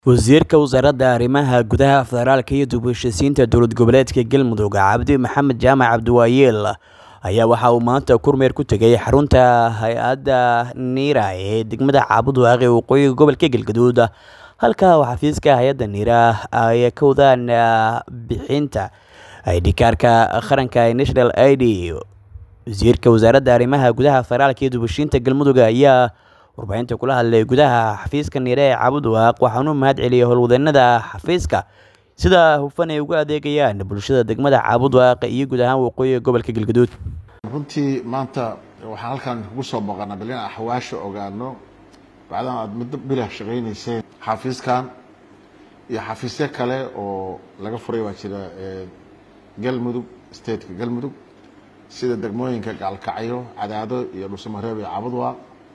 Wasiirka Wasaaradda Arrimaha Gudaha Federaalka iyo dib u heshiisiinta dowlad goboleedka Galmudug Cabdi Maxamed Jaamac Cabdiwaayeel ayaa waxa uu maanta kormeer ku tegay xarunta hay-adda NIRA ee degmada Caabud Waaqi ee waqooyiga gobolka Galgaduud halka uu xafiiska hay-adda NIRA ay ka wadaan bixinta ID kaarka qaranka ee National ID wasiirka wasaaradda arrimaha gudaha federaalka iyo dib u heshiisiinta Galmudug ayaa warbaahinta kula hadlay gudaha xafiiska NIRA ee Caabud Waaq waxaana u mahad celiyay howlwadeenada xafiiska sida hufan ay ugu adeegayaan bulshada degmada Caabud Waaq iyo guud ahaan waqooyiga gobolka Galgaduud runtii maanta waxaan halkan kugu soo booqanaa bal in axwaasha ogaano bacdan aad muddo bilah shaqaynayseen xafiiskan iyo xafiisyo kale oo laga furay waa jira galmudug stateka galmudug sida degmooyinka gaalkacyo cadaado iyo dhuusamareeb iyo caabud waaq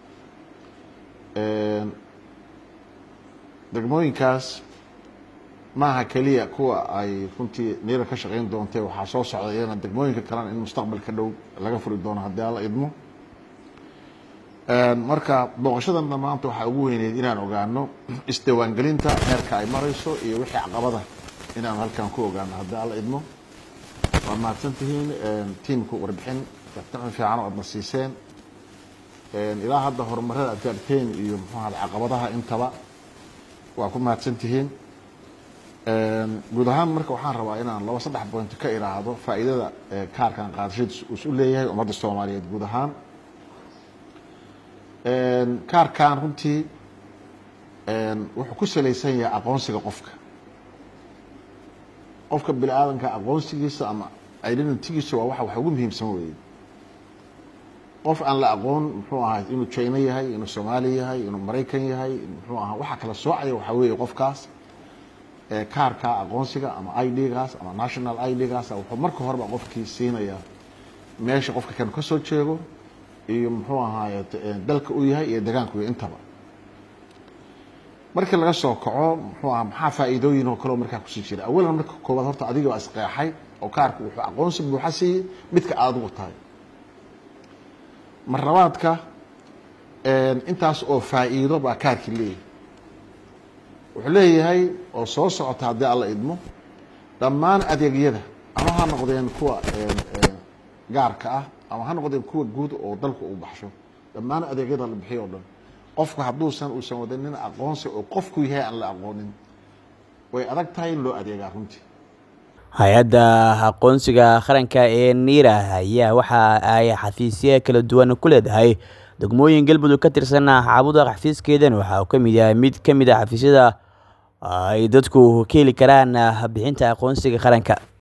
degmooyinkaas maaha keliya kuwa ay runtii niira ka shaqayn doontay waxaa soo socda iyana degmooyinka kalena in mustaqbalka dhow laga furi doono haddii alla idmo marka booqashadana maanta waxaa ugu weyneyd inaan ogaano isdiiwaangelinta heerka ay marayso iyo wixii caqabada inaan halkan ku ogaano haddii alla idmo waa mahadsan tihiin tiimku warbixin warbixin fiican oo aadna siiseen ilaa hadda horumarada aad gaarteen iyo muxuu ahada caqabadaha intaba waa ku mahadsan tihiin guud ahaan marka waxaan rabaa inaan laba saddex point ka iraahdo faa'iidada kaarkan qaadashadiis uu isu leeyahay ummadda soomaaliyeed guud ahaan kaarkan runtii wuxuu ku salaysan yahay aqoonsiga qofka qofka bini aadanka aqoonsigiisa ama identitygiisa waa waxa wax ugu muhiimsan weeye qof aan la aqoon muxuu ahaa inuu china yahay inuu soomaali yahay inuu maraykan yahay muxuu ahaa waxa kala soocaya waxaa weeye qofkaas kaarka aqoonsiga ama i d-gaas ama national i d-gaas wuxuu marka horeba qofkii siinayaa meesha qofka kan ka soo jeego iyo muxuu ahaaye dalka uu yahay iyo degaanku iyo intaba markii laga soo kaco muxuu aha maxaa faa'iidooyin oo kaleo markaa kusii jira awalan marka koowaad horta adiga baa isqeexay oo kaarka wuxuu aqoonsi buuxa siiyey midka aadigu tahay marlabaadka intaas oo faa'iido baa kaarkii leeyahay wuxuu leeyahay oo soo socota haddii alla idmo dhammaan adeegyada ama ha noqdeen kuwa gaarka ah ama ha noqdeen kuwa guud oo dalku uu baxsho dhammaan adeegyada la bixiyo o dhan qofku hadduusan uusan wadanin aqoonsi oo qofku yahay aan la aqoonin way adag tahay in loo adeegaa runtii hay-adda aqoonsiga qaranka ee NIRA ayaa waxa ay xafiisyo kala duwan ku leedahay degmooyin galmudug ka tirsan Caabud Waaq xafiiskeedan waxa uu ka mid yahay mid ka mid ah xafiisyada ay dadku ka heli karaan bixinta aqoonsiga qaranka